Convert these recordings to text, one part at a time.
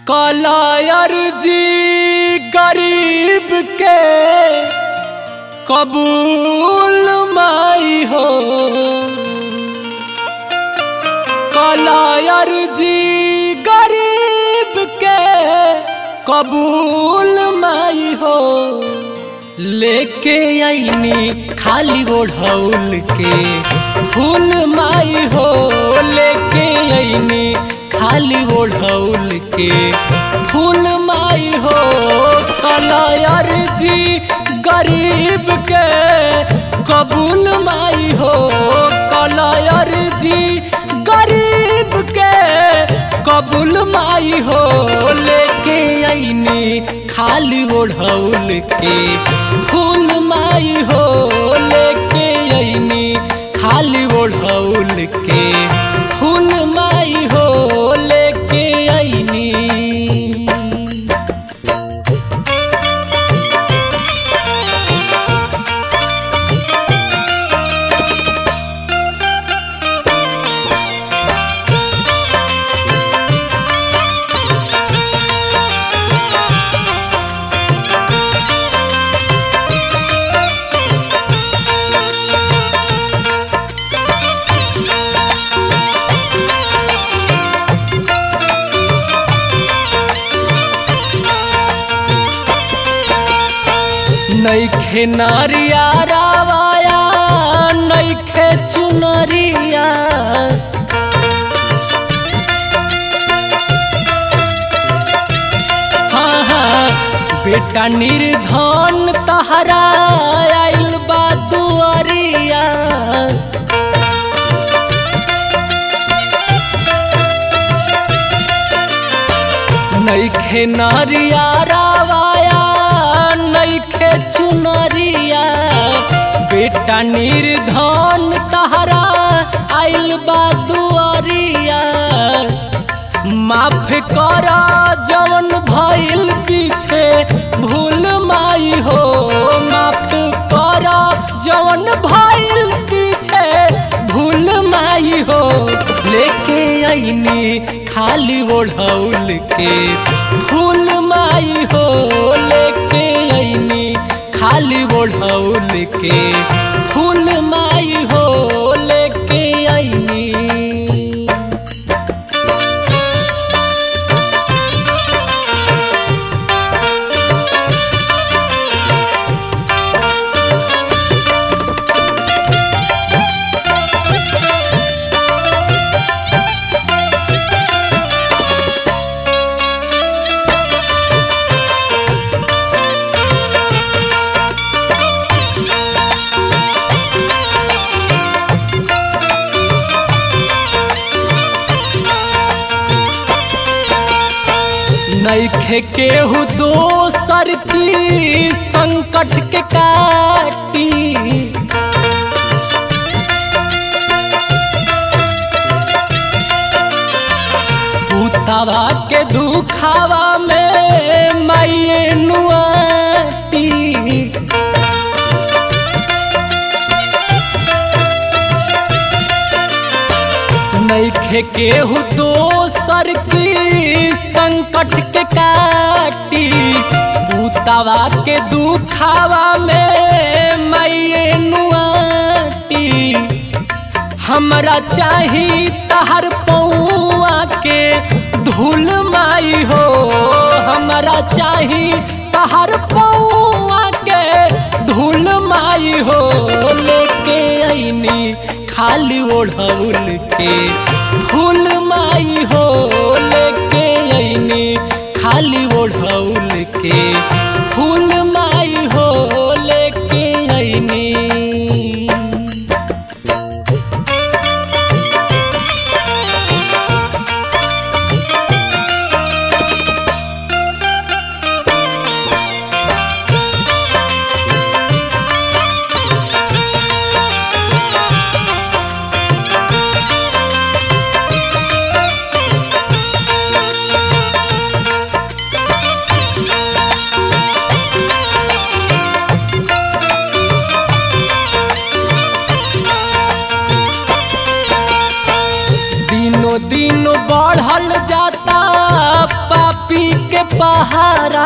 कलायर जी गरीब के कबूल माई हो कलायर जी गरीब के कबूल माई हो लेके आईनी खाली ओढ़ौल के फूल माई हो लेके आईनी खाली ओढ़ौल के फूल माई हो कलायर जी गरीब के कबूल माई हो कलायर जी गरीब के कबूल माई हो लेके आईनी खाली ओढ़ौल के फूल माई हो लेके आईनी खाली ओढ़ौल के फूल माई हो लेके आईनी नैखे नारिया रावाया नैखे चुनरिया हाँ हाँ बेटा निर्धन तहरा आइल बा दुआरिया नैखे नारिया रावाया नैखे चुनरिया बेटा निर्धन तहरा आइल बा दुआरिया माफ कर जवन भइल पीछे भूल माई हो माफ कर जवन भइल पीछे भूल माई हो लेके आईनी खाली ओढ़ौल के फूल माई हो लेके आईनी खाली ओढ़ौल के फूल माई हो लेके आईनी नैखे केहू दोसर की संकट के काटी पुतवा के दुखावा में माइए नुआती नैखे केहू दोसर की संकट के काटी पुतवा के दुखावा में मैये नुआटी हमरा चाही तहर पौआ के धूल माई हो हमरा चाही तहर पौआ के धूल माई हो लेके आईनी खाली ओढ़ौल के फूल माई हो लेके आईनी खाली ओढ़ौल के फूल माई हो लेके आईनी पहारा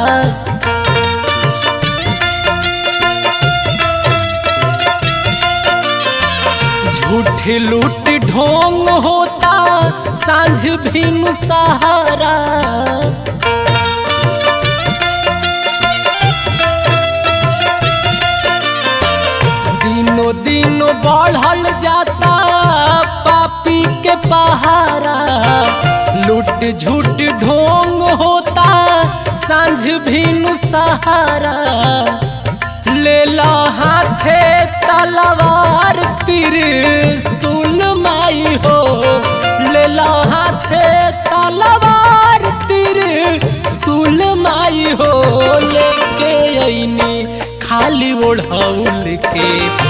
झूठ लूट ढोंग होता सांझ भी सहारा दिनों दिनों बढ़ल जाता पापी के पहारा लूट झूठ ढोंग होता सांझ भी सहारा ले लो हाथे तलवार तिर सुल माई हो ले लो हाथे तलवार तिर सुल माई हो लेके अइनी खाली ओढ़ौल के